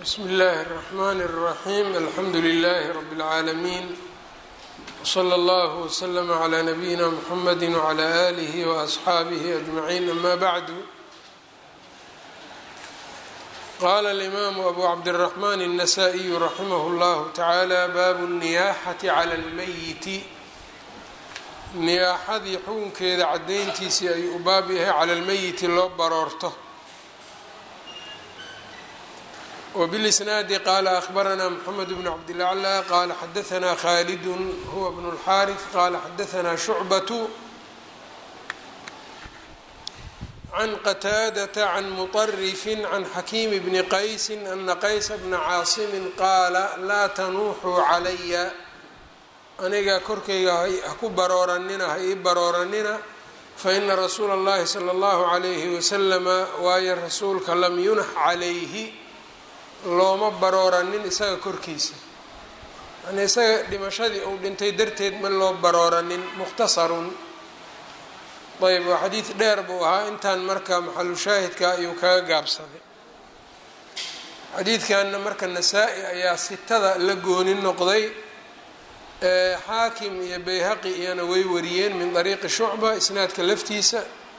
bsmi اllahi الرحmn الرaxيm alxamdu لlh rb العaalمين wslى اllah وslm عlى nabiyina mxamd وعlى آlih وأصxaabih أجmaعin ama bعdu qala اlimam abu cabdالرaحman النasائي raximah اllah taعalى bab النiyaaxaةi عlى اlmeyiti niyaaxadii xukunkeeda cadayntiisii ayuu u baab yahay cala اlmeyiti loo baroorto وبالإsناad qال أخبرnا محمد بن cبدالأعلى qال xdثnا khالد هو بن الحارث qال xdثnا شعبة عن qتاadة عن مطرف عن xكيم بن qaيس أن qaيس بن cاaصم qاala laa تنuuxuu عlaya aniga korkayga haku barooranina ha ii barooranina faإna rasuula الlahi slى الlه عليه وسلم waayo rasuulka lam yunx عlayhi looma barooranin isaga korkiisa yani isaga dhimashadii uu dhintay darteed ma loo barooranin mukhtasarun ayb waa xadiid dheer buu ahaa intaan marka maxalu shaahidka ayuu kaga gaabsaday xadiidkanna marka nasaa-i ayaa sitada la gooni noqday xaakim iyo bayhaqi iyana way wariyeen min dariiqi shucba isnaadka laftiisa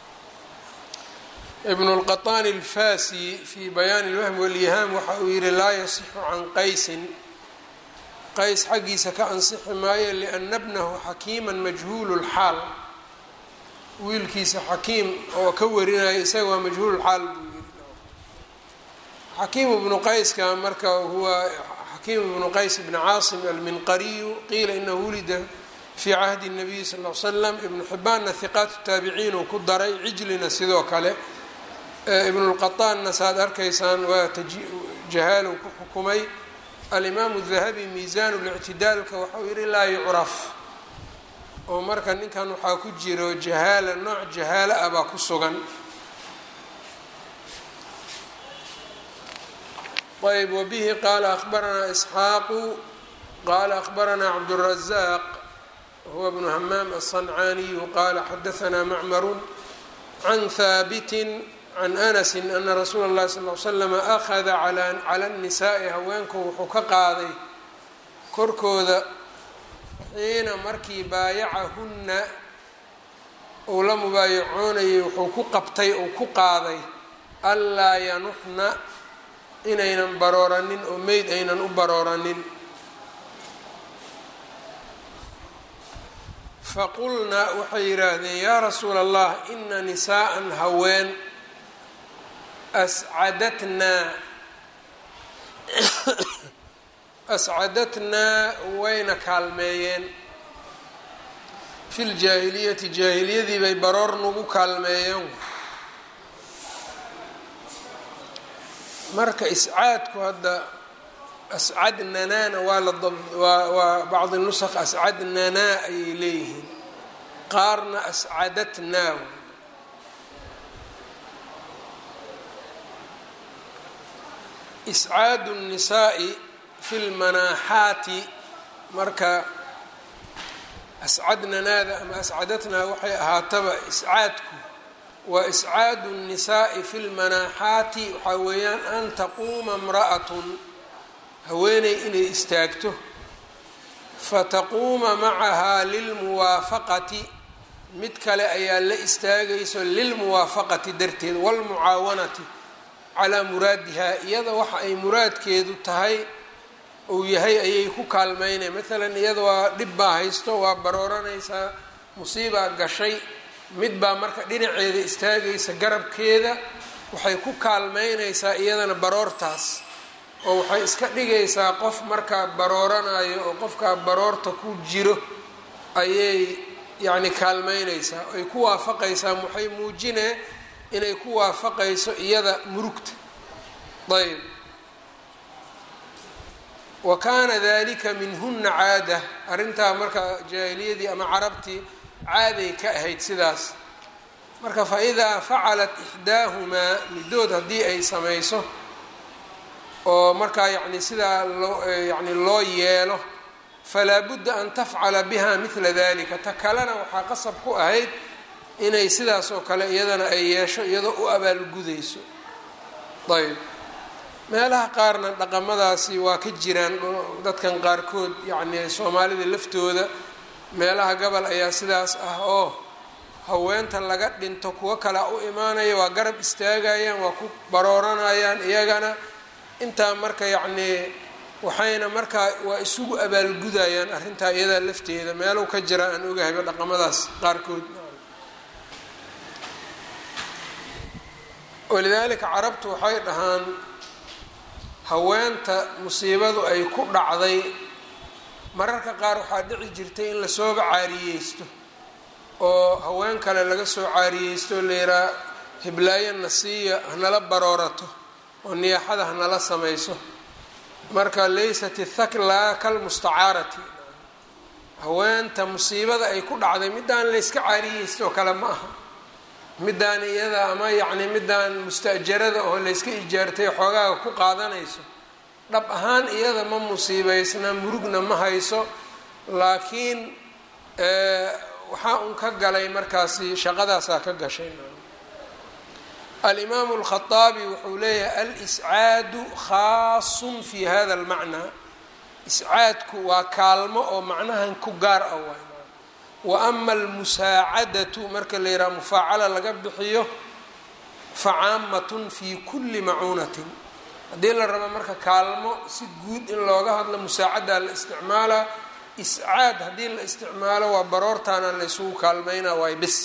ibn اlqaطaan اlfasi fi bayaani اlwahmi wاlyihaam waxa uu yihi laa yasixu can qaysin qays xaggiisa ka ansixi maayo liana bnahu xakiima majhuul اlxaal wiilkiisa xakiim oo ka warinaya isaga waa majhuul xaal buu yihi xakiim bnu qayska marka huwa xakiim bnu qays bn caasim alminqariyu qiila inahu wulida fi cahdi الnabiy sal ll slam ibnu xibaanna hiqaat taabiciin uu ku daray cijlina sidoo kale ibnulqataanna saaad arkaysaan waa jahaalow ku xukumay alimaamu dahabi miisaanu lictidaalka waxau yihi laa yucraf oo marka ninkan waxaa ku jiro jahaala nooc jahaalo ah baa ku sugan ayb wabihi qaala akhbaranaa isxaaqu qaala akhbaranaa cabdالrazaaq huwa bnu hamaam aلصancaaniyu qaala xadahanaa macmaru can haabitin can anasi ana rasuula اllahi sal l slama akhada cala الnisaa'i haweenku wuxuu ka qaaday korkooda xiina markii baayacahunna uu la mubaayacoonayay wuxuu ku qabtay uu ku qaaday anlaa yanuxna inaynan barooranin oo meyd aynan u barooranin faqulnaa waxay yidhaahdeen yaa rasuula allah ina nisaa'an haween ascadatnaa ascadatnaa wayna kaalmeeyeen fi ljaahiliyati jaahiliyadii bay baroor nagu kaalmeeyeen marka iscaadku hadda ascadnanaana waa la waa waa bacdi nusaq ascadnanaa ayay leeyihiin qaarna ascadatnaa iscaadu الnisaa'i fi lmanaaxaati marka ascadnanaada ama ascadatnaa waxay ahaataba iscaadku waa iscaadu الnisaa'i fi lmanaaxaati waxaa weeyaan an taquuma اmra'atun haweeney inay istaagto fataquuma macahaa lilmuwaafaqati mid kale ayaa la istaagayso lilmuwaafaqati darteed wاlmucaawanati calaa muraadihaa iyada waxa ay muraadkeedu tahay uu yahay ayay ku kaalmeynaya maalan iyada waa dhib baa haysto waa barooranaysaa musiibaa gashay mid baa marka dhinaceeda istaagaysa garabkeeda waxay ku kaalmeynaysaa iyadana baroortaas oo waxay iska dhigaysaa qof markaa barooranayo oo qofkaa baroorta ku jiro ayay yacni kaalmeynaysaa ay ku waafaqaysaa waxay muujinee inay ku waafaqayso iyada murugta ayb wa kaana dalika minhuna caada arrintaa marka jaahiliyadii ama carabtii caaday ka ahayd sidaas marka fa idaa facalat ixdaahumaa middood haddii ay samayso oo markaa yacni sidaa loo yacni loo yeelo falaa budda an tafcala biha midla dalika ta kalena waxaa qasab ku ahayd inay sidaas oo kale iyadana ay yeesho iyadoo u abaalgudayso ayb meelaha qaarna dhaqamadaasi waa ka jiraan dadkan qaarkood yacni soomaalida laftooda meelaha gobol ayaa sidaas ah oo haweenta laga dhinto kuwo kale u imaanaya waa garab istaagayaan waa ku barooranayaan iyagana intaa marka yacnii waxayna markaa waa isugu abaalgudayaan arrintaa iyadaa lafteeda meelow ka jira aan ogahayba dhaqamadaas qaarkood walidaalika carabtu waxay dhahaan haweenta musiibadu ay ku dhacday mararka qaar waxaa dhici jirtay in lasooba caariyeysto oo haween kale laga soo caariyeysto la yihaa hiblaayo nasiiya hanala baroorato oo niyaaxada hanala samayso marka laysat ithakla kalmustacaarati haweenta musiibada ay ku dhacday midaan layska caariyeysto oo kale ma aha midaan iyada ama yacni midaan musta'jarada oo layska ijaartay xoogaaga ku qaadanayso dhab ahaan iyada ma musiibeysna murugna ma hayso laakiin waxaa un ka galay markaasi shaqadaasaa ka gashay alimaamu alkhaaabi wuxuu leeyahay al-iscaadu khaasun fi hada almacnaa iscaadku waa kaalmo oo macnahan ku gaar ah waay wa ama almusaacadatu marka la yidhaha mufaacala laga bixiyo fa caamatun fi kulli macuunatin haddii la rabo marka kaalmo si guud in looga hadlo musaacadaa la isticmaalaa iscaad haddii la isticmaalo waa baroortaana la ysugu kaalmeynaa waay bis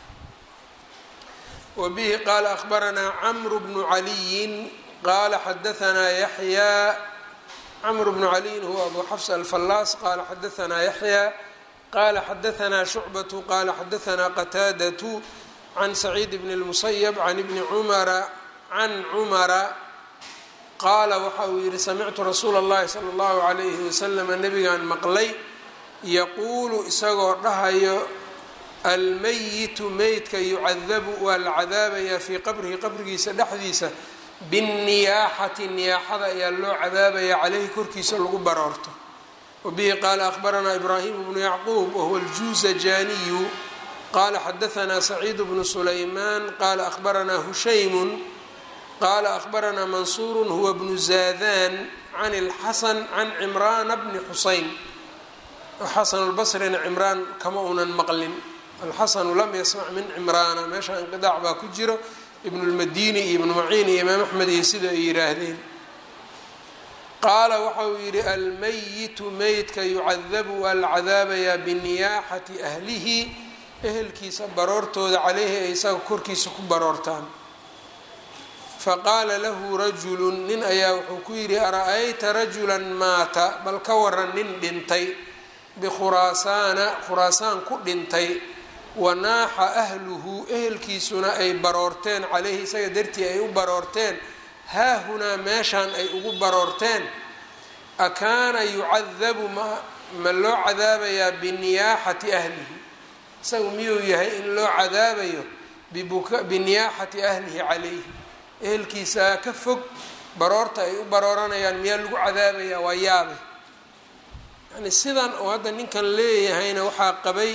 wa bihi qaala akhbaranaa camru bnu caliyin qaala xadahanaa yaxyaa camru bnu caliyin huwa abu xafs alfallaas qaala xadahanaa yaxyaa qala xadahanaa shucbatu qala xadahanaa qataadatu can saciid bni اlmusayab can ibni cumara can cumara qaala waxa uu yihi samictu rasuula اllahi salى اllahu alayhi waslama nabigaan maqlay yaquulu isagoo dhahayo almayitu meydka yucadabu waa la cadaabayaa fii qabrihi qabrigiisa dhexdiisa binniyaaxati niyaaxada ayaa loo cadaabaya caleyhi korkiisa lagu baroorto wabihi qaala akhbaranaa ibraahim bnu yacquub wahuwa aljuuzajaniyu qaala xadahanaa saciidu bnu sulaymaan qaala akhbaranaa hushaymun qaala akhbaranaa mansuuru huwa bnu zaadan can اlxasan can cimraana bni xuseyn xasan اlbasrina cimraan kama unan maqlin alxasanu lam yasmac min cimraana meesha inqidaac baa ku jiro ibnu lmadini iyo ibnu maciin iyo imaam axmed iyo sida ay yidhaahdeen qaala waxa uu yidhi almayitu meydka yucadabu waa la cadaabayaa biniyaaxati ahlihi ehelkiisa baroortooda caleyhi ay isaga korkiisa ku baroortaan faqaala lahu rajulu nin ayaa wuxuu ku yidhi ara-ayta rajulan maata bal ka waran nin dhintay bikhuraasaana khuraasaan ku dhintay wanaaxa ahluhu ehelkiisuna ay baroorteen caleyhi isaga dartii ay u baroorteen haahunaa meeshaan ay ugu baroorteen akaana yucadabu ma ma loo cadaabayaa biniyaaxati ahlihi isagu miyuu yahay in loo cadaabayo biniyaaxati ahlihi calayhi ehelkiisaa ka fog baroorta ay u barooranayaan miyaa lagu cadaabayaa waa yaabe yani sidan oo hadda ninkan leeyahayna waxaa qabay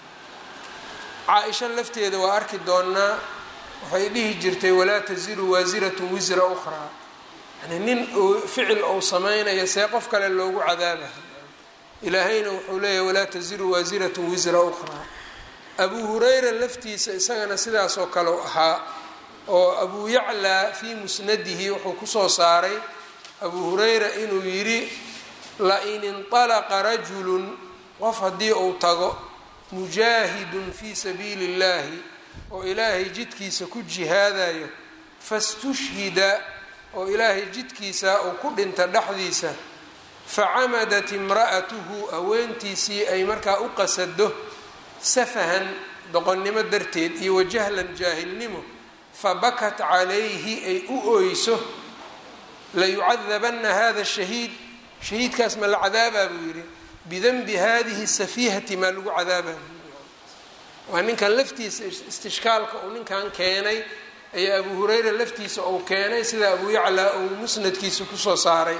caa-isha lafteeda waa arki doonaa waxay dhihi jirtay walaa taziru waasiratun wisra ukhraa yani nin ficil ou sameynaya see qof kale loogu cadaabaha ilaahayna wuxuu leeyahay walaa taziru waasiratun wisra ukhraa abuu hurayra laftiisa isagana sidaasoo kaleu ahaa oo abuu yaclaa fii musnadihi wuxuu kusoo saaray abuu hurayra inuu yidhi la-in inطalaqa rajulun qof haddii uu tago mujaahidun fii sabiili اllahi oo ilaahay jidkiisa ku jihaadayo fastushhida oo ilaahay jidkiisa uu ku dhinta dhexdiisa facamadat imra'atuhu haweentiisii ay markaa u qasado safahan doqonnimo darteed iyo wajahlan jaahilnimo fabakat calayhi ay u oyso layucadabanna hada shahiid shahiidkaas ma la cadaabaa buu yidhi bidanbi hadihi safiihati maa lagu cadaabaa waa ninkan laftiisa istishkaalka uu ninkan keenay ayaa abu hurayra laftiisa uu keenay sida abu yaclaa uu musnadkiisa kusoo saaray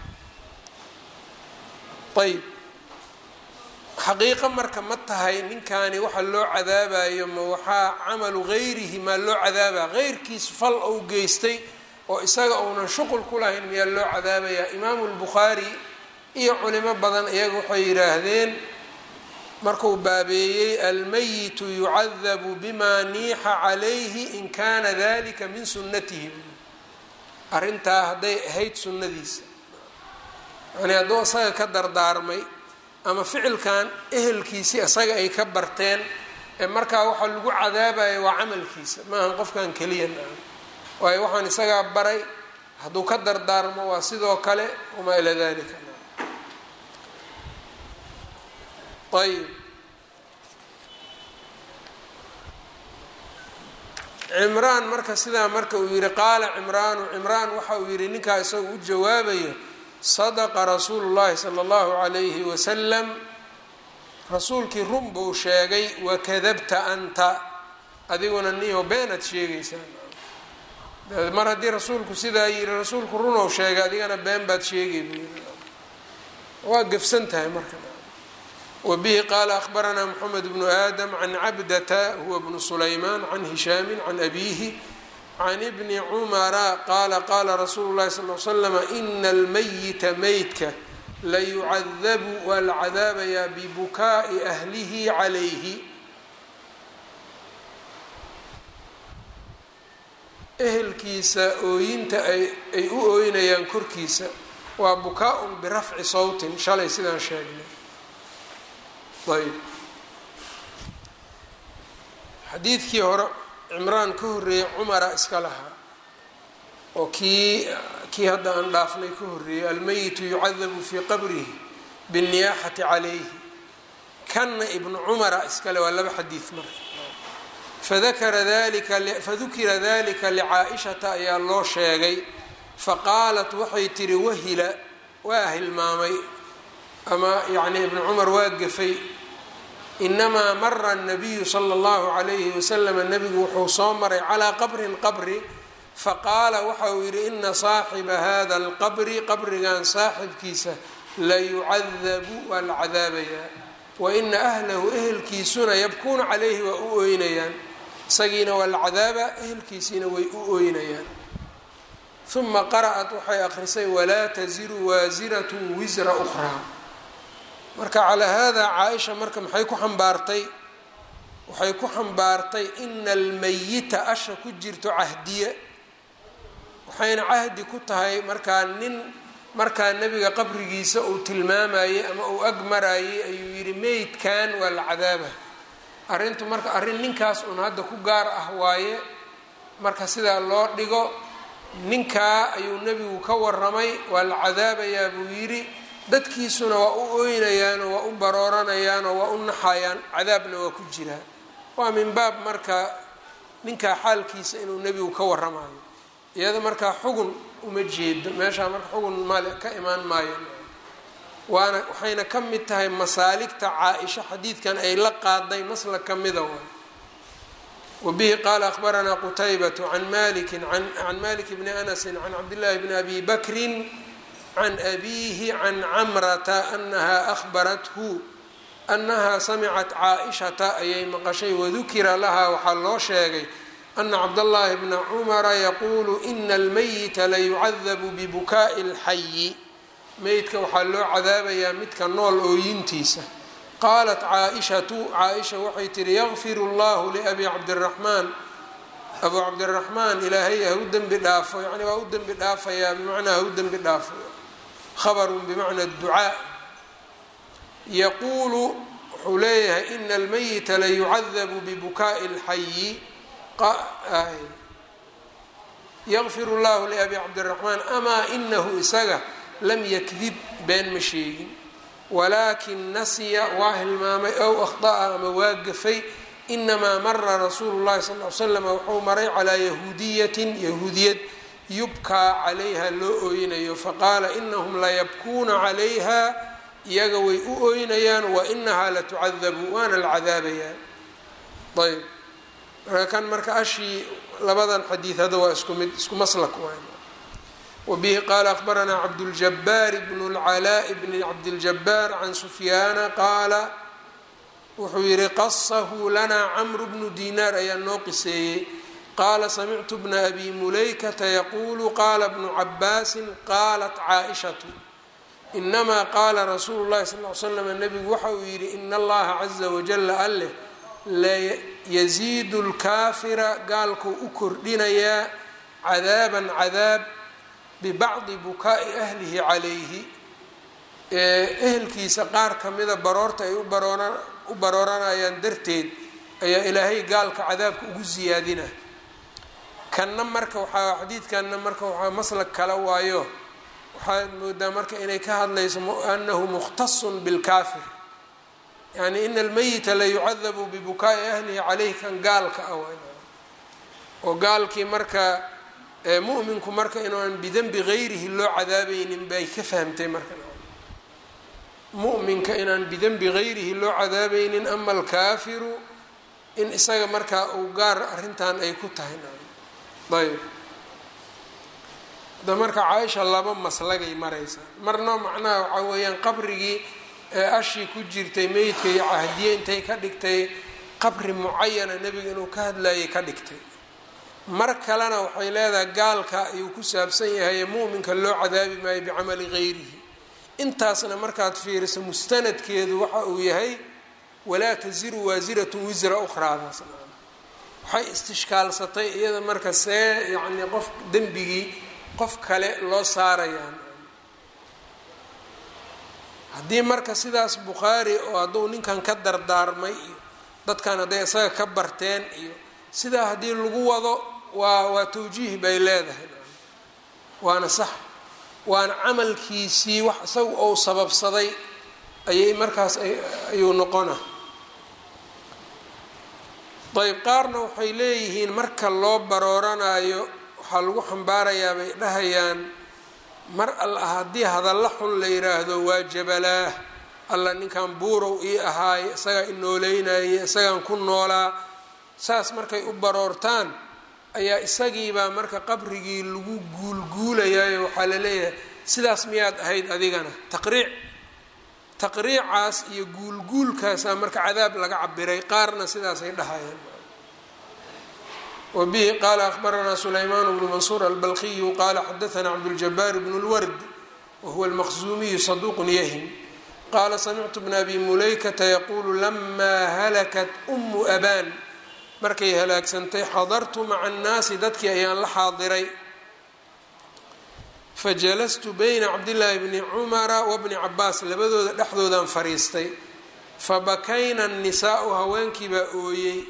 ayb xaqiiqo marka ma tahay ninkani waxa loo cadaabayo ma waxaa camalu gayrihi maa loo cadaabaa heyrkiis fal ou geystay oo isaga uunan shuqul ku lahayn miyaa loo cadaabayaa imaamu lbukhaari iyo culimo badan iyaga waxay yidhaahdeen markuu baabeeyey almayitu yucadabu bima niixa calayhi in kana dalika min sunnatihi arrintaa hadday ahayd sunnadiisa yani hadduu isaga ka dardaarmay ama ficilkan ehelkiisii isaga ay ka barteen ee markaa waxaa lagu cadaabaya waa camalkiisa maahan qofkan keliya naa waayo waxaan isagaa baray hadduu ka dardaarmo waa sidoo kale wamaa ilaa dalika ayb cimraan marka sidaa marka uu yihi qaala cimraanu cimraan waxa uu yihi ninkaa isaga u jawaabayo sadaqa rasuulu llahi sala allahu calayhi wasalam rasuulkii run buu sheegay wakadabta anta adiguna niyo beenaad sheegaysaa mar haddii rasuulku sidaa yihi rasuulku runow sheegay adigana been baad sheegay buu yii waa gefsan tahay marka wbihi qaala ahbaranaa mxamed bnu aadam can cabdata huwa bnu sulaymaan can hishaami can abiihi can ibni cumara qaala qaala rasuulu llahi sal l slama ina almayita meydka layucadabu waa la cadaabayaa bibukaa'i ahlihi calayhi ehelkiisa ooyinta ay u ooynayaan korkiisa waa bukaa-un birafci sawtin shalay sidaan sheegnay ayb xadiidkii hore cimraan ka horreeyey cumara iska lahaa oo kii kii hadda aan dhaafnay ka horreeyey almeyitu yucadabu fii qabrihi binniyaaxati calayhi kanna ibnu cumara iskale waa laba xadiid marka fadakara dalika fadukira dalika licaa-ishata ayaa loo sheegay faqaalat waxay tihi wahila waa hilmaamay ama yacni ibnu cumar waa gafay inamaa mara nabiyu sala allahu calayhi wasalama nebigu wuxuu soo maray calaa qabrin qabri faqaala waxa uu yidhi ina saaxiba hada alqabri qabrigan saaxibkiisa layucadabu waa la cadaabayaa wa ina ahlahu ehelkiisuna yabkuuna calayhi waa u ooynayaan isagiina waa la cadaabaa ehelkiisiina way u ooynayaan uma qara'at waxay akhrisay walaa taziru waasiratu wisra ukhraa marka calaa haadaa caa-isha marka maxay ku xambaartay waxay ku xambaartay ina almayita asha ku jirto cahdiye waxayna cahdi ku tahay markaa nin markaa nebiga qabrigiisa uu tilmaamayey ama uu ag marayey ayuu yidhi meydkan waa la cadaaba arrintu marka arrin ninkaas uun hadda ku gaar ah waaye marka sidaa loo dhigo ninkaa ayuu nebigu ka waramay waa la cadaabayaa buu yidhi dadkiisuna waa u ooynayaanoo waa u barooranayaanoo waa u naxayaan cadaabna waa ku jiraa waa min baab marka ninkaa xaalkiisa inuu nebigu ka waramayo iyada markaa xugun uma jeedo meeshaa marka xugun male ka imaan maayo waana waxayna ka mid tahay masaaligta caa-isha xadiidkan ay la qaaday masla ka mida waay wabihi qaala akhbaranaa qutaybatu can maliki can malik bni anasin can cabdillaahi bni abi bakrin can abiihi can camrata anaha ahbarathu annahaa samicat caa-ishata ayay maqashay wadukira lahaa waxaa loo sheegay ana cabdallaahi bna cumara yaquulu ina almayita layucadabu bibukaa'i اlxayi meydka waxaa loo cadaabayaa midka nool ooyintiisa qaalat caa-ishatu caa-isha waxay tihi yakfir اllahu liabi cabdiraxmaan abuu cabdiraxmaan ilaahay ha u dembi dhaafo yani waa u dembi dhaafayaa bimacnaa ha u dembi dhaafo habarun bimacna ducaa yaquulu wuxuu leeyahay ina almayita layucadabu bibukaa'i اlxayi yakfir llahu liabi cabdiraxmaan amaa inahu isaga lam yakdib been ma sheegin walaakin nasiya waa hilmaamay ow akhطa'a ama waa gafay inamaa mara rasuulu llahi sal l slam wuxuu maray calaa yahuudiyatin yahuudiyad yubkaa calayha loo ooynayo faqaala inahum layabkuuna calayha iyaga way u ooynayaan wainahaa latucadabu waana la cadaabayaa ayb marka kan marka ashii labadan xadiid hadda waa isku mid isku maslak waay wabihi qaala akhbaranaa cabduljabaar bnu lcalaaءi bni cabdiljabaar can sufyaana qaala wuxuu yihi qasahu lanaa camru bnu dinaar ayaa noo qiseeyey qaala samictu bna abi mulaykata yaquulu qaala bnu cabaasin qaalat caaishatu inamaa qaala rasuulu llahi sal l slam nebigu waxa uu yidhi ina allaha caza wajala alleh layasiidu lkaafira gaalkuu u kordhinayaa cadaaban cadaab bibacdi bukaa'i ahlihi calayhi ehelkiisa qaar kamida baroorta ay u barooranayaan darteed ayaa ilaahay gaalka cadaabka ugu siyaadina kanna marka waxaa xadiidkanna marka waxaa maslag kala waayo waxaad moodaa marka inay ka hadlayso anahu mukhtasun bilkaafir yani ina almeyita la yucadabu bibukaa'i ahlihi caleyhi kan gaalka ah oo gaalkii marka mu'minku marka inuuan bidenbi gayrihi loo cadaabaynin bay ka fahamtay marka mu'minka inaan bidenbi gayrihi loo cadaabaynin ama alkaafiru in isaga markaa uu gaar arrintan ay ku tahay ayb da marka caaisha laba maslagay maraysaa marna macnaha waxaa weeyaan qabrigii ee ashii ku jirtay meydka iyo cahdiye intay ka dhigtay qabri mucayana nebiga inuu ka hadlayay ka dhigtay mar kalena waxay leedahay gaalka ayuu ku saabsan yahay mu'minka loo cadaabi maayo bicamali gayrihi intaasna markaad fiiriso mustanadkeedu waxa uu yahay walaa tasiru waasiratun wisra ukhraadaas waxay istishkaalsatay iyada marka see yacni qof dembigii qof kale loo saarayaan haddii marka sidaas bukhaari oo hadduu ninkan ka dardaarmay iyo dadkan hadday isaga ka barteen iyo sidaa haddii lagu wado waa waa tawjiih bay leedahay waana sax waana camalkiisii wax isaga ou sababsaday ayay markaas ayuu noqona ayb qaarna waxay leeyihiin marka loo barooranayo waxaa lagu xambaarayaa bay dhahayaan mar alla haddii hadalla xun la yiraahdo waa jabalaah alla ninkan buurow ii ahaaye isagaa inooleynayay isagaan ku noolaa saas markay u baroortaan ayaa isagiibaa marka qabrigii lagu guulguulayayo waxaa la leeyahay sidaas miyaad ahayd adigana taqriic taqriicaas iyo guulguulkaasaa marka cadaab laga cabiray qaarna sidaasay dhahayaan wbihi qala akhbaranaa sulayman bnu mansuur albalqiyu qala xadaana cabduljabaar bn اlward wahuwa almaqzumiyu saduq yahim qala samictu bna abi mulaykata yaqulu lama halakat umu aban markay halaagsantay xadartu maca annaasi dadkii ayaan la xaadiray fajalastu bayna cabdillaahi bni cumara wabni cabaas labadooda dhexdoodaan fariistay fabakayna annisaau haweenkii baa ooyey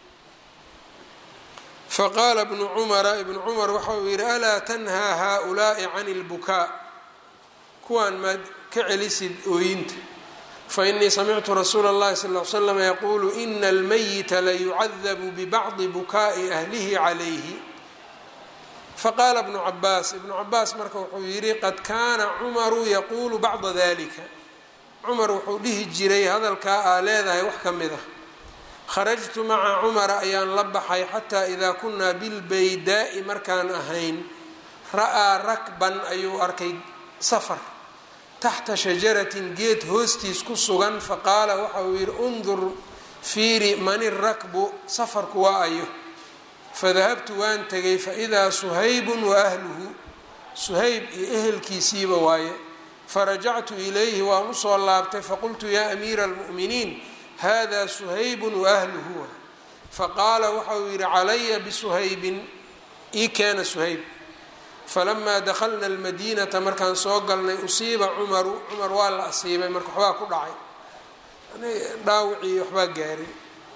faqaala bnu cumara ibnu cumar waxa uu yidhi alaa tanhaa haaulaai can اlbukaa kuwaan maad ka celisid ooyinta fainii samictu rasuula اllahi sal ly slam yaquulu ina almayita layucadabu bibacdi bukaa'i ahlihi calayhi faqaala bnu cabaas ibnu cabaas marka wuxuu yidhi qad kaana cumaru yaquulu bacda dalika cumar wuxuu dhihi jiray hadalkaa aa leedahay wax ka mid ah kharajtu maca cumara ayaan la baxay xataa idaa kunaa bilbaydaa'i markaan ahayn ra'aa rakban ayuu arkay safar taxta shajaratin geed hoostiis ku sugan faqaala waxa uu yidhi undur fiiri mani rakbu safarku waa ayo fadahabtu waan tegay faidaa suhaybun wa ahluhu suhayb iyo ehelkiisiiba waaye farajactu ilayhi waan usoo laabtay faqultu yaa amiira almu'miniin hada suhaybun waahluhu faqaala waxa uu yidhi calaya bisuhaybin ii keena suhayb falamaa dakhalna almadiinata markaan soo galnay usiiba cumaru cumar waa la asiibay marka waxbaa ku dhacay dhaawicii waxbaa gaaray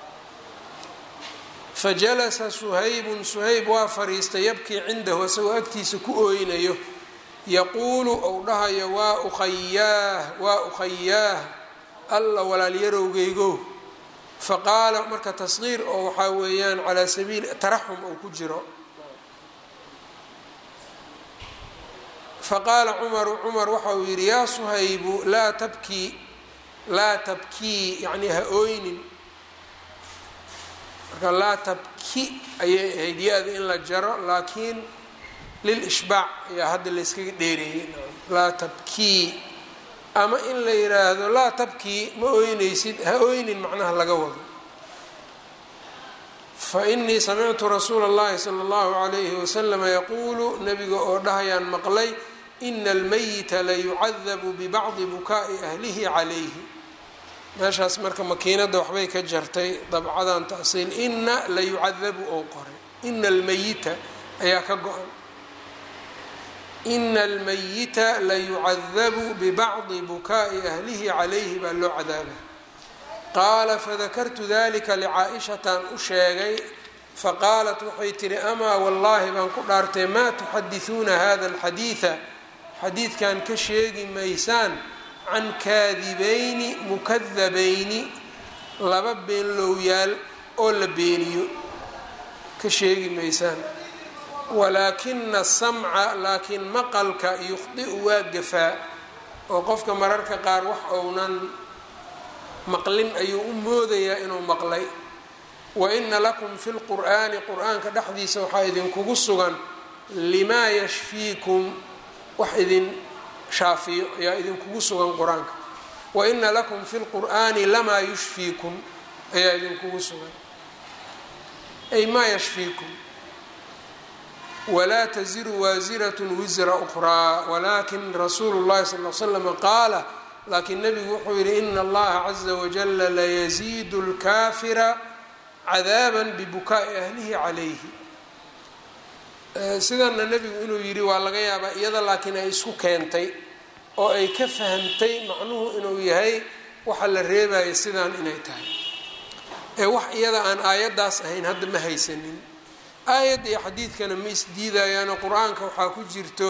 fajalasa suhaybun suhayb waa fariistay yabkii cindahu isagoo agtiisa ku ooynayo yaquulu ou dhahayo waa ukhayaah waa ukhayaah alla walaalyarowgeygo faqaala marka tasqiir oo waxaa weeyaan calaa sabiili taraxum oo ku jiro faqaala cumaru cumar waxa uu yidhi yaa suhaybu laa tabkii laa tabkii yacnii ha ooynin marka laa tabki ayay ahayd ya-da in la jaro laakiin lil ishbaac ayaa hadda layskaga dheereeyey laa tabkii ama in la yiraahdo laa tabkii ma ooynaysid ha ooynin macnaha laga wado fainii samictu rasuula اllahi salى اllahu عalayhi waslama yaquulu nabiga oo dhahayaan maqlay ina almayita layucadabu bibacdi bukaa'i ahlihi calayhi meeshaas marka makiinadda waxbay ka jartay dabcadan tasiil ina layucadabu oo qoray ina almayita ayaa ka go-an ina almayita layucadabu bibacdi bukaa'i ahlihi calayhi baa loo cadaaba qaala fadakartu dalika licaa-ishataan u sheegay faqaalat waxay tihi amaa wallaahi baan ku dhaartay maa tuxadisuuna hada alxadiida xadiidkan ka sheegi maysaan can kaadibayni mukadabayni laba beenlowyaal oo la beeniyo ka sheegi maysaan walaakina asamca laakiin maqalka yukhdi'u waa gafaa oo qofka mararka qaar wax ounan maqlin ayuu u moodayaa inuu maqlay wa ina lakum fi lqur'aani qur-aanka dhexdiisa waxaa idinkugu sugan limaa yashfiikum wax idin shaafiyo ayaa idinkugu sugan qur-aanka wa ina lakum fi lqur'aani lamaa yushfiikum ayaa idinkugu sugan ay maa yashfiikum walaa taziru waasiratun wisra ukhraa walaakin rasuulu llahi sal l slama qaala laakiin nebigu wuxuu yidhi ina allaha caza wajala layaziidu lkaafira cadaaban bibukaa'i ahlihi calayhi sidanna nebigu inuu yidhi waa laga yaabaa iyada laakiin ay isku keentay oo ay ka fahamtay macnuhu inuu yahay waxa la reebayo sidaan inay tahay ee wax iyada aan aayaddaas ahayn hadda ma haysanin aayadda iyo xadiidkana ma isdiidayaano qur-aanka waxaa ku jirto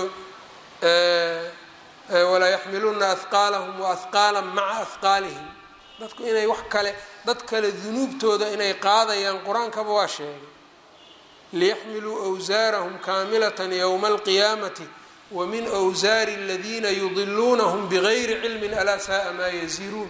walaa yaxmiluna ahqaalahum wa ahqaalan maca ahqaalihim dadku inay wax kale dad kale dunuubtooda inay qaadayaan qur-aankaba waa sheegay liyaxmiluu wsaarahum kaamilatan yowma alqiyaamati wa min wsaari aladiina yudiluunahum bigayri cilmin alaa saaa maa yaziruun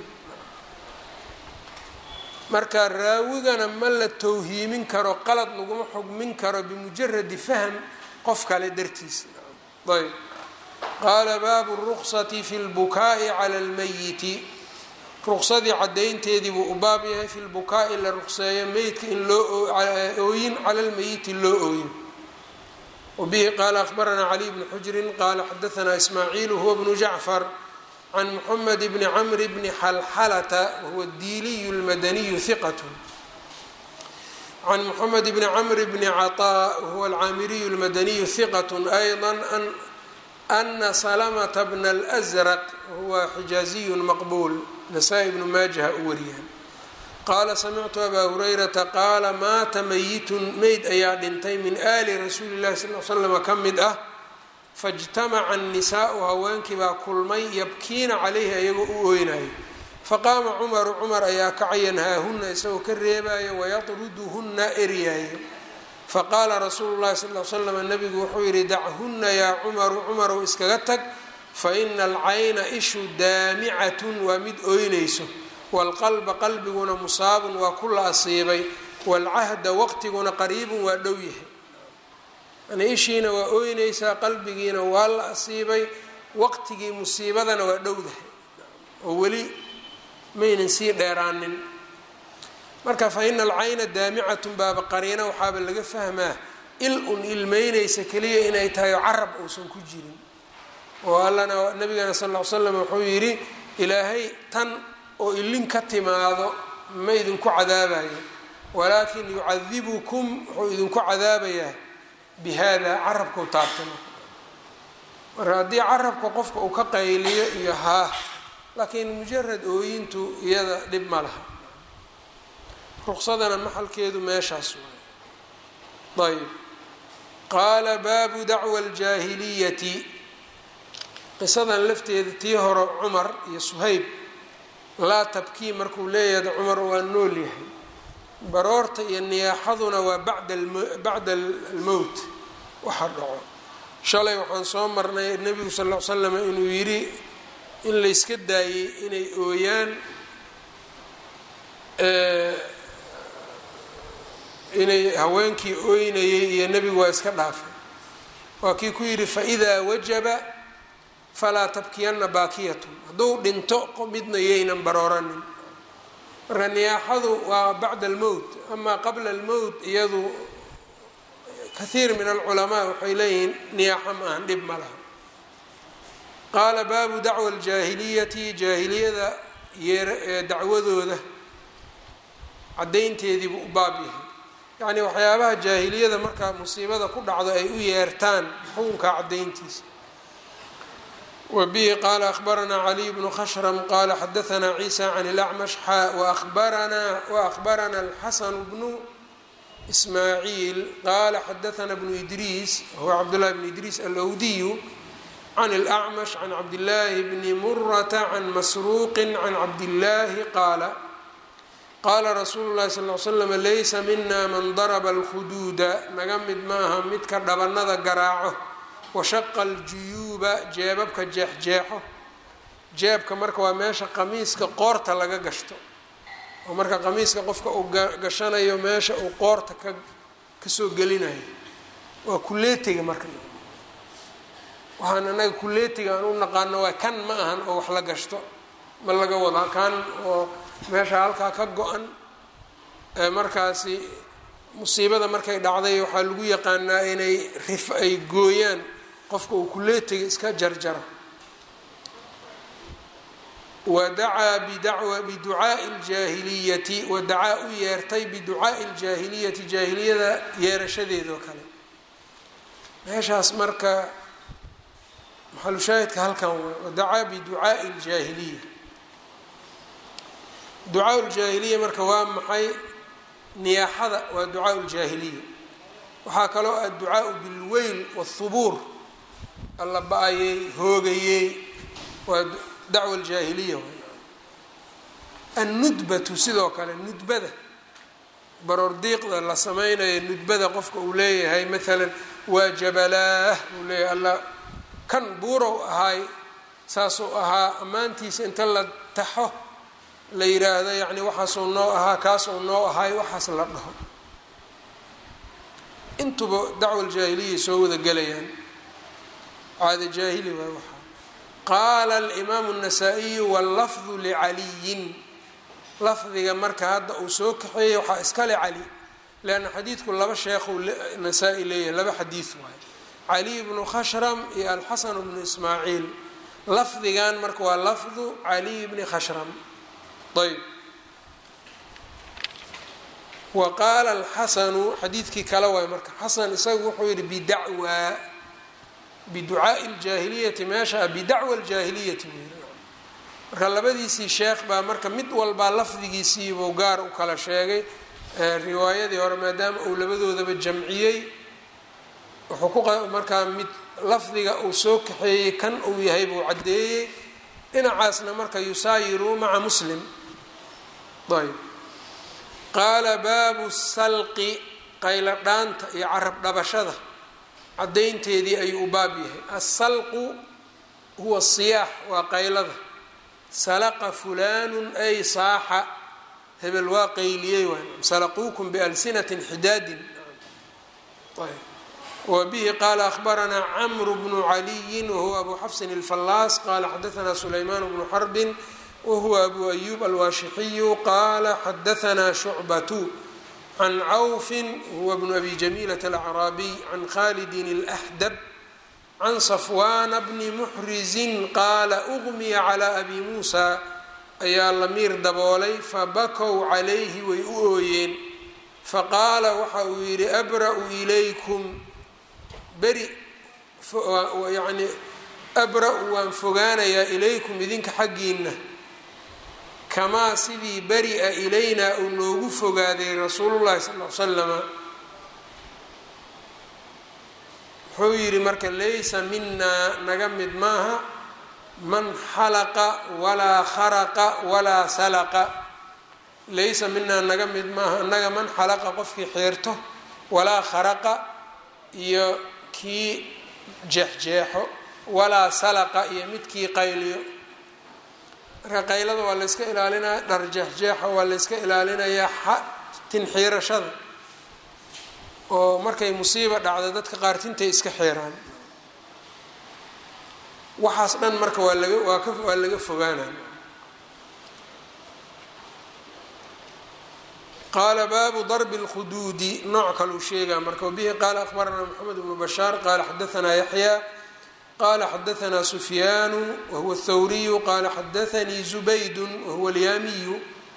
marka raawigana ma la towhiimin karo qalad laguma xugmin karo bimujaradi fahm qof kale dartiisa ayb qaala baabu ruksati fi lbukaa'i cala lmayiti ruqsadii caddaynteedii buu u baab yahay fi lbukaa'i la ruqseeyo meydka in loo ooyin cala lmeyiti loo ooyin wabihi qaala akhbaranaa caliy bni xujrin qaala xadaanaa ismaaciilu huwa bnu jacfar can muxamed bni camri bni xalxalata wahuwa diiliyu lmadaniyu hiqat can muxamed bni camri bni caطaa wahuwa alcaamiriyu lmadaniyu hiqat ayضa ana salamata bna alأsraq wahuwa xijaaziyu maqbuul nasaa-i bnu maajaha u wariyaan qaala samictu abaa hurayrata qaala maata meyitun meyd ayaa dhintay min aali rasuuli llahi sal l slama ka mid ah faijtamaca annisaau haweenkii baa kulmay yabkiina calayhi ayagoo u ooynayo faqaama cumaru cumar ayaa kacaya nhaahunna isagoo ka reebayo wayatruduhunna eryaayo faqaala rasuulu llahi sal l slam nabigu wuxuu yidhi dachunna yaa cumaru cumarow iskaga tag fa ina alcayna ishu daamicatun waa mid ooynayso waalqalba qalbiguna musaabun waa ku la asiibay waalcahda waqtiguna qariibun waa dhow yahay yani ishiina waa ooynaysaa qalbigiina waa la asiibay waqtigii musiibadana waa dhowdahay oo weli maynan sii dheeraanin marka fa ina alcayna daamicatun baaba qariina waxaaba laga fahmaa il un ilmeynaysa keliya inay tahay oo carab uusan ku jirin oo allana nabigana sal ll ly slam wuxuu yidhi ilaahay tan oo ilin ka timaado ma idinku cadaabayo walaakin yucadibukum wuxuu idinku cadaabayaa bi hada carabkau taabtay marka haddii carabka qofka uu ka qayliyo iyo haa laakiin mujarad ooyintu iyada dhib ma laha ruqsadana maxalkeedu meeshaas waay ayb qaala baabu dacwa aljaahiliyati qisadan lafteeda tii hore cumar iyo suhayb laa tabkii markuu leeyahay cumar waa nool yahay baroorta iyo niyaaxaduna waa bacda almowt waxa dhaco shalay waxaan soo marnay nebigu sal l slam inuu yidhi in layska daayey inay ooyaan inay haweenkii ooynayay iyo nebigu waa iska dhaafay waa kii ku yidhi faidaa wajaba falaa tabkiyanna baakiyatun hadduu dhinto midna yaynan barooranin marka niyaaxadu waa bacda almowt amaa qabla almowt iyadu kahiir min alculamaa waxay leeyihiin niyaaxo ma ahan dhib ma laha qaala baabu dacwa aljaahiliyati jaahiliyada yeer dacwadooda caddaynteedii buu u baab yahay yacnii waxyaabaha jaahiliyada markaa musiibada ku dhacdo ay u yeertaan xukunka caddayntiisa wa bihi qaala akhbaranaa caliy bnu khashram qaala xadahanaa ciisa can ilacmash xaa wabaranaa waأkhbarana alxasanu bnu ismaaciil qaala xadahanaa bnu idriis huwa cabdullahi bnu idriis alowdiyu can اlأcmash can cabdillaahi bni murata can masruuqi can cabdillaahi qaala qaala rasuulu llahi sal l slam laysa mina man daraba alkhuduuda naga mid maaha midka dhabanada garaaco washaqa aljuyuuba jeebabka jeexjeexo jeebka marka waa meesha qamiiska qoorta laga gashto oo marka qamiiska qofka uu gashanayo meesha uu qoorta ka kasoo gelinayo waa kuleetiga marka waxaan anaga kuleetiga aan u naqaano waa kan ma ahan oo wax la gashto ma laga wadaa kan oo meesha halkaa ka go-an markaasi musiibada markay dhacday waxaa lagu yaqaanaa inay rif ay gooyaan qofka uu kuleetiga iska jarjaro wadacaa bidacwa biducaai ljaahiliyati wadacaa u yeertay biducaai ljaahiliyati jaahiliyada yeerashadeedoo kale meeshaas marka maxalushaahidka halkan waa wadacaa biducaai ljaahiliya ducaa ljaahiliya marka waa maxay niyaaxada waa ducaa ljaahiliya waxaa kaloo ah ducaau bilweyl wاthubuur alla ba-ayey hoogayey waa dacwa aljaahiliya annudbatu sidoo kale nudbada baroordiiqda la sameynayo nudbada qofka uu leeyahay maalan waa jabalaah uu leeyahay alla kan buurow ahaay saasuu ahaa ammaantiisa inta la taxo la yiraahdo yacni waxaasuu noo ahaa kaasuu noo ahay waxaas la dhaho intuba dacwa aljaahiliya soo wada gelayaan caada jaahili waay waxaa qaala alimaamu الnasaa-iyu wاllafdu licaliyin lafdiga marka hadda uu soo kaxeeyey waxaa iskale cali leanna xadiidku laba sheekhuu nasaa-i leeyahay laba xadiid waay caliy bnu khashram iyo alxasan bnu ismaaciil lafdigan marka waa lafdu caliy bni khashram ayb wa qaala alxasanu xadiidkii kale waay marka xasan isagu wuxuu yihi bidacwaa biducaai ljaahiliyati meesha bidacwa ljaahiliyati buu yiri marka labadiisii sheekh baa marka mid walbaa lafdigiisiibuu gaar u kala sheegay riwaayadii hore maadaama uu labadoodaba jamciyey wuxuu ku markaa mid lafdiga uu soo kaxeeyey kan uu yahay buu caddeeyey dhinacaasna marka yusaayiru maca muslim ayb qaala baabu salqi qaylo dhaanta iyo carab dhabashada caddaynteedii ayuu u baab yahay asalqu huwa siyaax waa qaylada salaqa fulaanun ay saaxa hebel waa qayliyey waay salaquukum bialsinatin xidaadin ayb wbihi qaala ahbaranaa cmru bnu caliyin wahuwa abu xafsin اlfallaas qala xadaanaa sulaymaan bnu xarbin wahuwa abu ayub alwaashixiyu qaala xadaanaa shucbatu can cawfin huwa bnu abi jamiilat alacraabiy can khalidin اlaxdab can safwaana bni muxrizin qaala ugmiya calaa abi muusa ayaa la miir daboolay fabakow calayhi way u ooyeen faqaala waxa uu yidhi abra-u ilaykum beri yacni abra-u waan fogaanayaa ilaykum idinka xaggiina kamaa sidii beri-a ilaynaa uu noogu fogaaday rasuulullahi sal l slama wuxuu yidhi marka laysa minaa naga mid maaha man xalaqa walaa kharaqa walaa salaqa laysa minaa naga mid maaha naga man xalaqa qofkii xeerto walaa kharaqa iyo kii jeexjeexo walaa salaqa iyo midkii qayliyo marka qaylada waa layska ilaalinaya dhar jeexjeexa waa layska ilaalinayaa tinxiirashada oo markay musiiba dhacdo dadka qaar tintay iska xeeraan waxaas dhan marka waa laga waa ka waa laga fogaanaya qaala baabu darbi اlkhuduudi nooc kaluu sheegaa marka wabihi qaala akhbaranaa moxamed bnu bashaar qaala xadaanaa yaxya qala xadaanaa sufyaanu wahuwa اthawriyu qala xadaanii zubaydu wahuwa alyaamiyu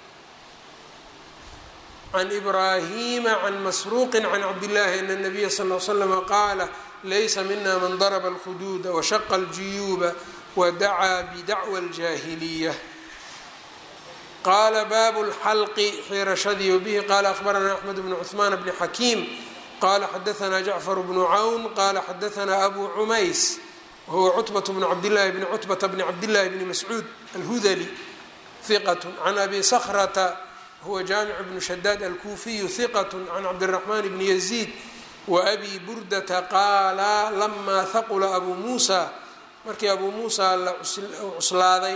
can ibraahima can masruuqi can cabdillahi ana nabiya sal l slama qaala laysa mina man darba اlkhuduuda washaqa اljuyuuba wadacaa bidacwa اljaahiliya qaala baabu اlxalqi xiirashadii wabihi qaala akhbaranaa axmed bnu cuثmaan bni xakiim qala xadaanaa jacfar bnu cawn qala xadaanaa abu cumays wahuwa cutbat bnu cabdillahi bni cutbata bni cabdillahi bni mascuud alhudali hiqat can abi sakrata huwa jaamic bnu shadaad alkuufiyu hiqat can cabdiraxmaan bni yaziid waabi burdata qaala lamaa haqula abuu muusa markii abuu muusa la cuslaaday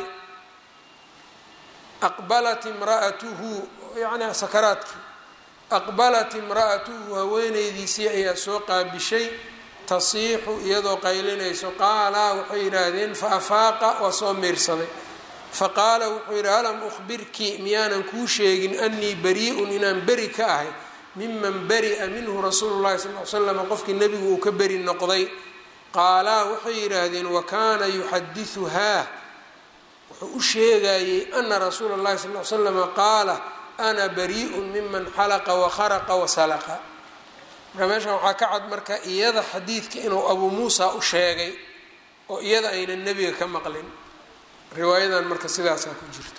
aqbalat imraatuhu yani sakaraadkii aqbalat imra'atuhu haweenaydiisii ayaa soo qaabishay tasiixu iyadoo qaylinayso qaalaa waxay yidhaahdeen fa afaaqa waa soo miirsaday faqaala wuxuu yidhi alam ukhbirki miyaanan kuu sheegin anii bari-un inaan beri ka ahay miman bari-a minhu rasuulu llahi sal l slam qofkii nebigu uu ka beri noqday qaalaa waxay yidhaahdeen wa kaana yuxadiuhaa wuxuu u sheegayey ana rasuula llahi sal l slama qaala ana bari-un miman xalaqa wakharaqa wasalaqa marka meeshan waxaa ka cad marka iyada xadiidka inuu abuu muusa u sheegay oo iyada aynan nebiga ka maqlin riwaayadan marka sidaasaa ku jirta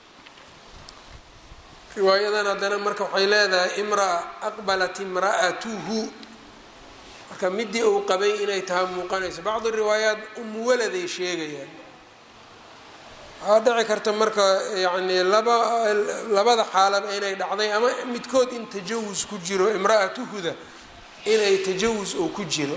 riwaayadan haddana marka waxay leedahay imraa aqbalat imra'atuhu marka midii uu qabay inay tahay muuqanayso bacdi riwaayaat umuwaladay sheegayaan waxaa dhici karta marka yacni laba labada xaalaba inay dhacday ama midkood in tajawus ku jiro imra'atuhuda inay tajawus oo ku jiro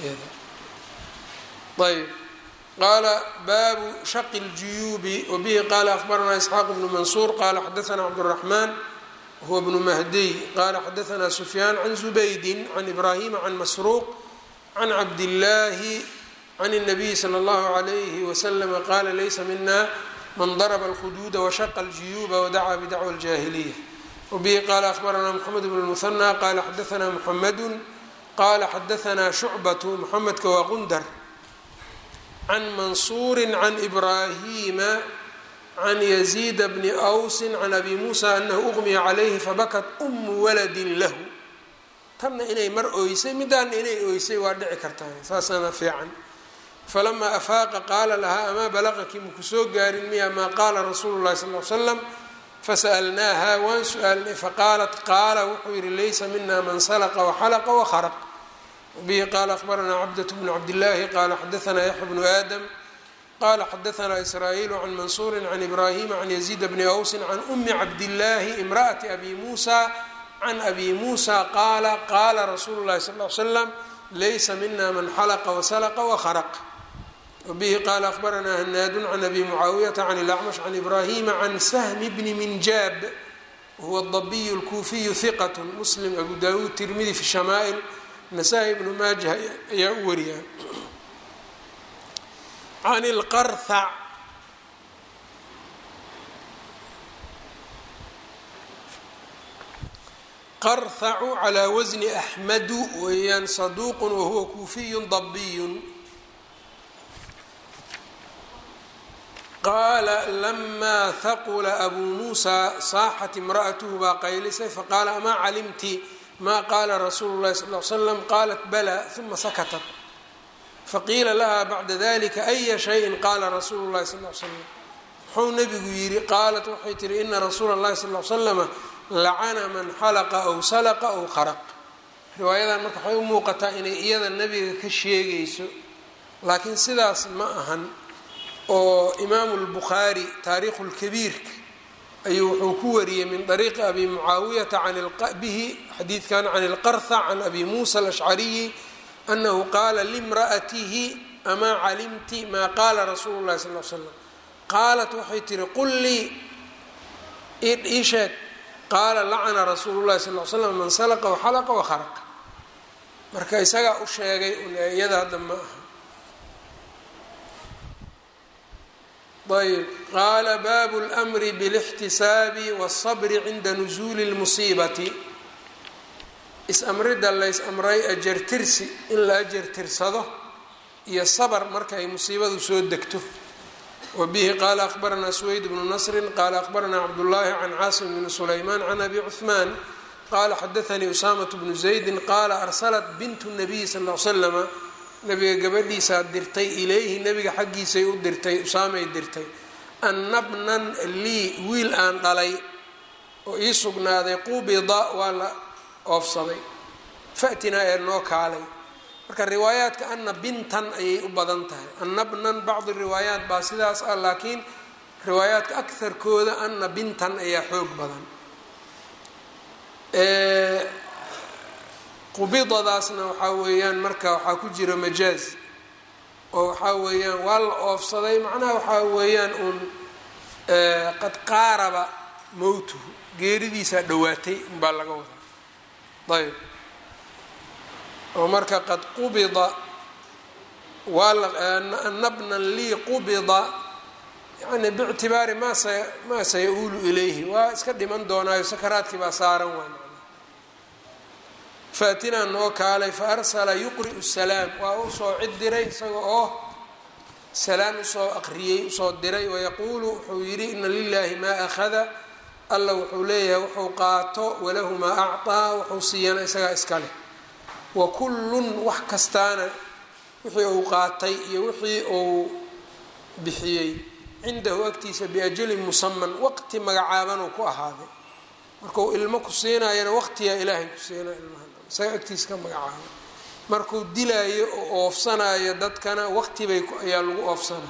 ayb qaala baabu shaqi اljuyuubi wabihi qaala akhbaranaa isxaaq bnu mansuur qaala xadaanaa cabdالraxmaan huwa bnu mahdiy qaala xadaanaa sufyaan can zubaydin can ibraahima can masruuq can cabdillaahi can الnabiyi slى اllahu عalayhi waslama qaala laysa mina man darba اlkhuduuda washaqa اljuyuuba wadacaa bidacwa اljaahiliya wabihi qaala akhbaranaa mxamed bn اlmuhanى qaala xadaanaa muxamadu qaala xadaanaa shucbatu muxamedka waa qundar can mansuuri can ibraahima can yaziida bni awsi can abi muusa anahu uqmiya calayhi fabakat umu waladin lahu tanna inay mar ooysay midaana inay ooysay waa dhici kartaa saasana fiican falamaa afaaqa qaala lahaa amaa balaqaki maku soo gaarin miya maa qaala rasuulu llahi sal l slam fasa'alnaaha waan su-aalnay faqaalat qaala wuxuu yihi laysa mina man salaqa waxalaqa wakharaq bihi qaala akhbaranaa cabdat bnu cabdillaahi qaala xadaanaa yaxya bnu aadam qaala xadaanaa israa'iilu can mansuuri can ibraahima can yaziida bni awsin can umi cabdillaahi imra'ati abi muusa can abi muusa qaala qaala rasuulu llahi sal l slam laysa mina man xalaqa wasalaqa wakharaq wabihi qaala akhbaranaa hanaadun can abi mucaawiyata can ilacmash can ibraahima can sahmi bni minjaab wahuwa dabiyu lkuufiyu hiqat muslim abu dawuud tirmidi fi shamaa'il nasaa-i ibnu maajah ayaa u wariyaa can ilqarhac qarhacu calaa wasni axmadu weeyaan saduuqun wahuwa kuufiyun dabiyun qaala lamaa haqula abuu muusaa saaxat imra'atuhu baa qaylisay faqaala amaa calimti ma qaala rasuulu llahi sal l slam qaalat bala uma sakatat faqiila laha bacda dalika aya shayin qaala rasuulu llahi sal l slam muxuu nabigu yidhi qaalat waxay tihi ina rasuula اllahi sal l slama lacana man xalaqa aw salaqa aw kharaq riwaayadan marka waxay u muuqataa inay iyada nabiga ka sheegayso laakiin sidaas ma ahan oo imaamu lbukhaari taariikhu lkabiirka ayuu wuxuu ku wariyey min طariiqi abi mucaawiyata bihi xadiidkan can اlqarha can abi muusa alashcariyi anahu qaala limra'atihi amaa calimti maa qaala rasuulu اllahi sal l slam qaalat waxay tihi qul lii ii sheeg qaala lacana rasuulu llahi sal l slam man salaqa waxalaqa wakharaqa marka isagaa u sheegay iyada hadda ma aha ayb qaala baabu اlmri bاlاxtisaabi wالصabri cinda nusuuli اlmusiibati is-amrida lays-amray ajartirsi in la ajartirsado iyo sabr marka ay musiibadu soo degto wa bihi qaala akhbaranaa suweyd bnu nasri qaala akhbaranaa cabdullaahi can caasim bni sulaymaan can abi cuثmaan qaala xadaanii usaamaة bnu zaydi qaala arsalat bintu nabiyi sal l slama nabiga gabadhiisaa dirtay ilayhi nabiga xaggiisay u dirtay usaamay dirtay annabnan lii wiil aan dhalay oo ii sugnaaday qubida waa la oofsaday fatinaa ee noo kaalay marka riwaayaadka anna bintan ayay u badan tahay annabnan bacdi riwaayaat baa sidaas ah laakiin riwaayaadka akarkooda anna bintan ayaa xoog badan qubidadaasna waxaa weeyaan marka waxaa ku jira majaaz oo waxaa weeyaan waa la oofsaday macnaha waxaa weeyaan uun qad qaaraba mowtuhu geeridiisaa dhowaatay unbaa laga wadaa ayb oo marka qad qubida waa nabnan lii qubida yani bictibaari maa sa maa saya-uulu ilayhi waa iska dhiman doonaayo sakaraadkii baa saaran waay faatinaa noo kaalay fa arsala yuqri'u salaam waa u soo cid diray isaga oo salaan usoo aqriyey usoo diray wayaquulu wuxuu yidhi ina lilaahi maa akhada alla wuxuu leeyahay wuxuu qaato walahu maa acطaa wuxuu siiyana isagaa iska leh wa kullun wax kastaana wixii uu qaatay iyo wixii uu bixiyey cindahu agtiisa biajalin musaman waqti magacaabanuu ku ahaaday markuu ilmo ku siinayana waqtiyaa ilaahay ku siinaya ilmaha isaga agtiisa ka magacaabay markuu dilaayo oo oofsanayo dadkana waqtibay ayaa lagu oofsana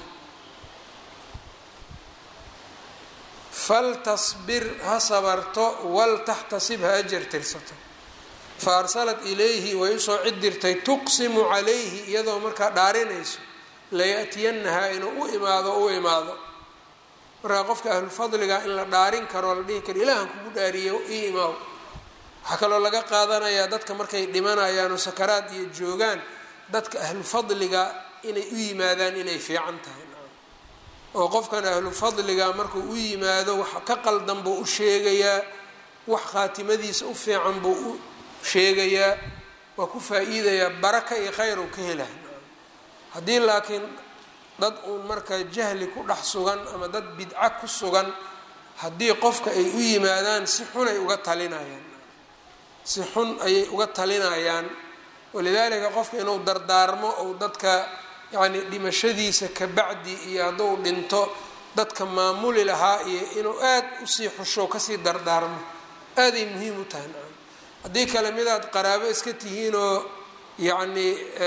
faltasbir ha sabarto waltaxtasib ha ajar tirsato fa arsalat ilayhi way usoo cid dirtay tuqsimu calayhi iyadoo markaa dhaarinayso laya'tiyanahaa inuu u imaado u imaado markaa qofka ahlufadliga in la dhaarin karoo la dhihi karo ilaahan kugu dhaariye ii imaaw waxaa kaloo laga qaadanayaa dadka markay dhimanayaan oo sakaraad iyo joogaan dadka ahlufadliga inay u yimaadaan inay fiican tahay oo qofkan ahlufadliga markuu u yimaado wax ka qaldan buu u sheegayaa wax khaatimadiisa u fiican buu u sheegayaa waa ku faa-iidayaa baraka iyo khayr uu ka helahay haddii laakiin dad uun marka jahli ku dhex sugan ama dad bidca ku sugan haddii qofka ay u yimaadaan si xun ay uga talinayaan si xun ayay uga talinayaan walidaalika qofka inuu dardaarmo ou dadka yacni dhimashadiisa ka bacdi iyo hadduu dhinto dadka maamuli lahaa iyo inuu aad usii xusho kasii dardaarmo aaday muhiim u tahay nacam haddii kale midaad qaraabo iska tihiinoo yacni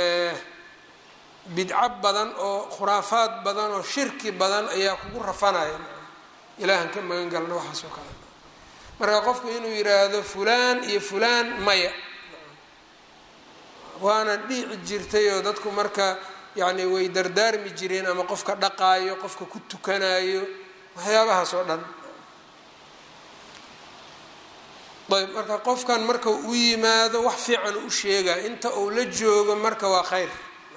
bidco badan oo khuraafaad badan oo shirki badan ayaa kugu rafanaya ilaahan ka magan galna waxaas oo kale marka qofku inuu yiraahdo fulaan iyo fulaan maya waana dhiici jirtay oo dadku marka yacni way dardaarmi jireen ama qofka dhaqaayo qofka ku tukanayo waxyaabahaas oo dhan ayb marka qofkan marka u yimaado wax fiican u sheega inta uu la joogo marka waa khayr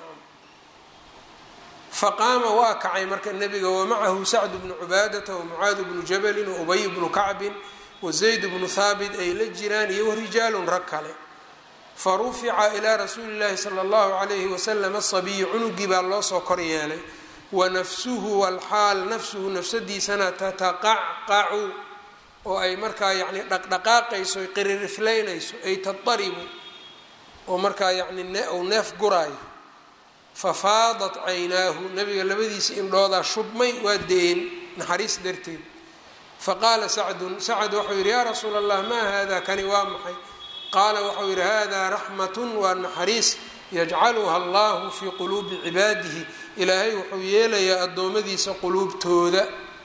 faqaama waa kacay marka nebiga wamacahu sacdu bnu cubaadata wamucaadu bnu jabalin waubay bnu kacbin wazayd bnu haabit ay la jiraan iyo warijaalun rag kale farufica ilaa rasuuli llaahi sala allahu calayhi wasalam asabiyu cunugii baa loo soo kor yeelay wanafsuhu walxaal nafsuhu nafsadiisana tataqacqacu oo ay markaa yacni dhaqdhaqaaqayso ay qiririflaynayso ay tataribu oo markaa yacni ou neef guraayo fafaadat caynaahu nabiga labadiisa indhoodaa shubmay waa da-een naxariis darteed faqaala sacdun sacd waxau yidhi yaa rasuula allah maa hada kani waa maxay qaala waxau yidhi hada raxmatun waa naxariis yajcaluha allahu fii quluubi cibaadihi ilaahay wuxuu yeelayaa addoommadiisa quluubtooda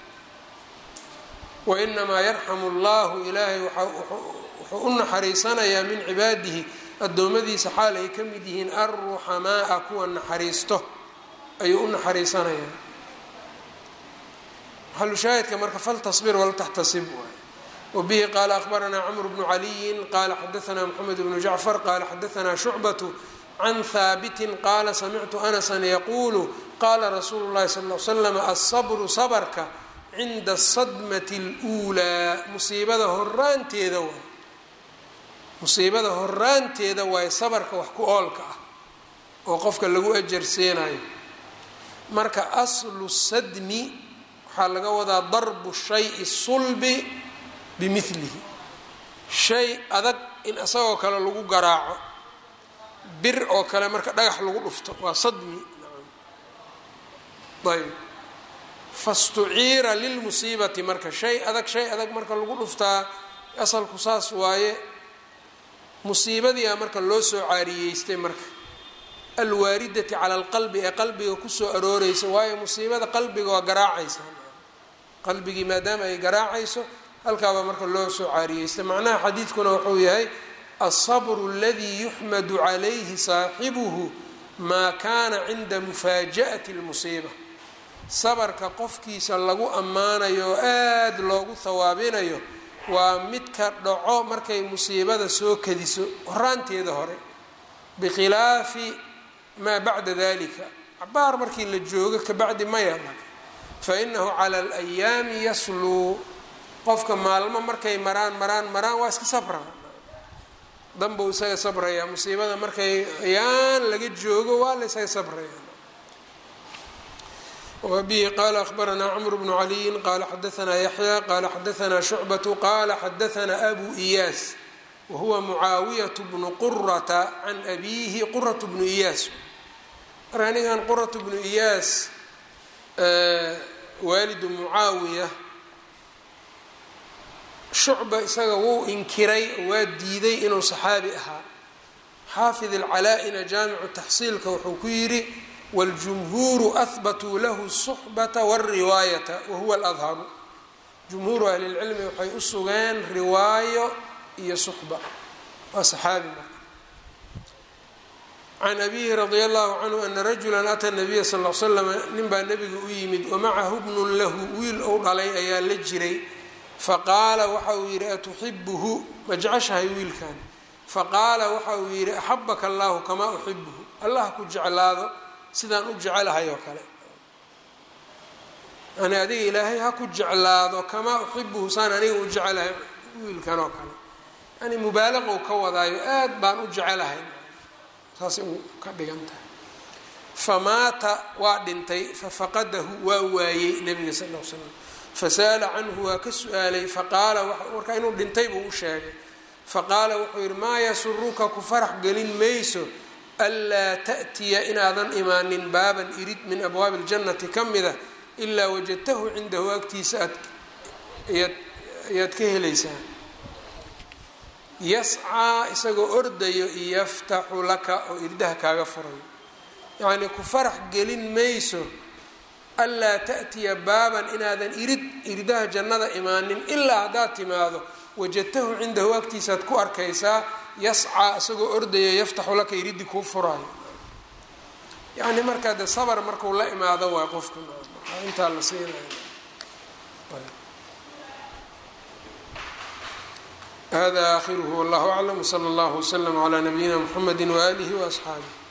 wainamaa yarxamu allahu ilaahay wuxuu u naxariisanayaa min cibaadihi addoommadiisa xaal ay ka mid yihiin alruxamaaa kuwa naxariisto ayuu u naxariisanayaa maxalushaahidka marka faltasbir waltaxtasib waay wabihi qaala akhbaranaa cmr bnu caliyin qaala xadaanaa mxamed bnu jacfar qaala xadaanaa shucbatu can haabitin qaala samictu anasan yaquulu qaala rasuulu llahi sal l slam alsabru sabarka cinda asadmati اluulaa musiibada horaanteeda waay musiibada horaanteeda waaye sabarka wax ku oolka ah oo qofka lagu ajarsiinayo marka aslu sadmi waxaa laga wadaa darbu shayi sulbi bimilihi shay adag in isagoo kale lagu garaaco bir oo kale marka dhagax lagu dhufto waa sadmi ayb fastuciira lilmusiibati marka shay adag shay adag marka lagu dhuftaa asalku saas waaye musiibadiia marka loo soo caariyeystay marka alwaaridati cala alqalbi ee qalbiga kusoo arooreysa waayo musiibada qalbiga waa garaacaysa qalbigii maadaama ay garaacayso halkaabaa marka loo soo caariyeystay macnaha xadiidkuna wuxuu yahay alsabru aladii yuxmadu calayhi saaxibuhu maa kaana cinda mufaaja'ati اlmusiiba sabarka qofkiisa lagu ammaanayo oo aada loogu hawaabinayo waa midka dhaco markay musiibada soo kadiso horaanteeda hore bikhilaafi maa bacda dalika cabaar markii la joogo kabacdi maya fa inahu cala alayaami yasluu qofka maalmo markay maraan maraan maraan waa iska sabraa danbuu isaga sabrayaa musiibada markay ayaan laga joogo waa la isaga sabraya wbihi qala akhbaranaa cmr bnu caliyin qala xadaanaa yaxya qala xadaanaa shucbatu qala xadaanaa abu iyaas wahuwa mucaawiyat bnu qurata can abiihi qurat bnu iyaas marka ninkan qurat bnu iyaas waalidu mucaawiya shucba isaga wuu inkiray waa diiday inuu saxaabi ahaa xaafid alcalaa-ina jaamicu taxsiilka wuxuu ku yidhi wاljumhuuru ahbatuu lahu الsuxbata wاlriwaayata wahuwa اladharu jumhuuru ahli اlcilmi waxay u sugeen riwaayo iyo suxba waa saxaabi marka can abihi radi allahu canhu ana rajula ata nabiya sal l slam nin baa nebiga u yimid wamacahu bnun lahu wiil ou dhalay ayaa la jiray faqaala waxa uu yidhi atuxibuhu ma jeceshahay wiilkan faqaala waxa uu yidhi axabaka allahu kamaa uxibuhu allah ku jeclaado sidaan u jecelahay oo kale yani adiga ilaahay ha ku jeclaado kamaa uxibuhu saan aniga u jecelahay wiilkan oo kale yani mubaalaqou ka wadaayo aad baan u jecelahay saasay u ka dhigan tahay famaata waa dhintay fafaqadahu waa waayey nabiga sal l slam fasa'ala canhu waa ka su-aalay faqaala markaa inuu dhintay buu u sheegay faqaala wuxuu yidhi maa yasuruka ku farax gelin mayso anlaa ta'tiya inaadan imaanin baaban irid min abwaabi اljannati ka mida ilaa wajadtahu cindahu agtiisa aad ayaad ka helaysaa yascaa isagoo ordayo yaftaxu laka oo irdaha kaaga furayo yacnii ku farax gelin mayso anlaa ta'tiya baaban inaadan irid irdaha jannada imaanin ilaa haddaad timaado wajadtahu cindahu agtiisaaad ku arkaysaa yascaa isagoo ordayo yaftaxu laka iriddi kuu furaayo yacni markaa de sabar marku la imaado waay qofka intaa la siinayo hada aakhiruhu wallahu aclam wsala allahu wslama calaa nabiyina mxamedi waaalihi waasxaabih